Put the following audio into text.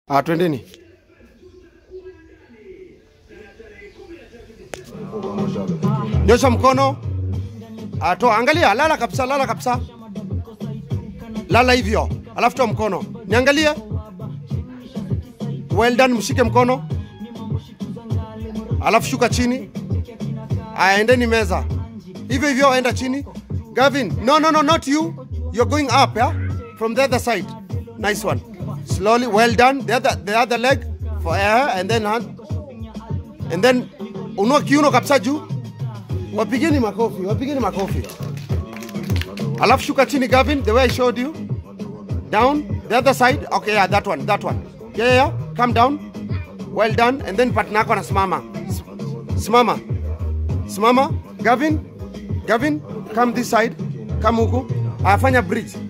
Ah, twendeni. Nyosha mkono. Ah, toa, angalia, lala kabisa, lala kabisa. Lala hivyo. Alafu toa mkono. Niangalie. Well done, mshike mkono. Alafu shuka chini. Aya, endeni meza. Hivyo hivyo, enda chini. Gavin, no, no, no, not you. You're going up, yeah? From the other side. Nice one. Slowly, well done. The other, the other leg for air and then hand. And then unua kiuno kabisa juu. Wapigeni makofi, wapigeni makofi. Alafu shuka chini Gavin, the way I showed you. Down, the other side. Okay, yeah, that one, that one. Yeah, yeah, yeah. Come down. Well done. And then partner yako anasimama. S- Simama. Simama. Gavin, Gavin, come this side. Come huku. Afanya bridge.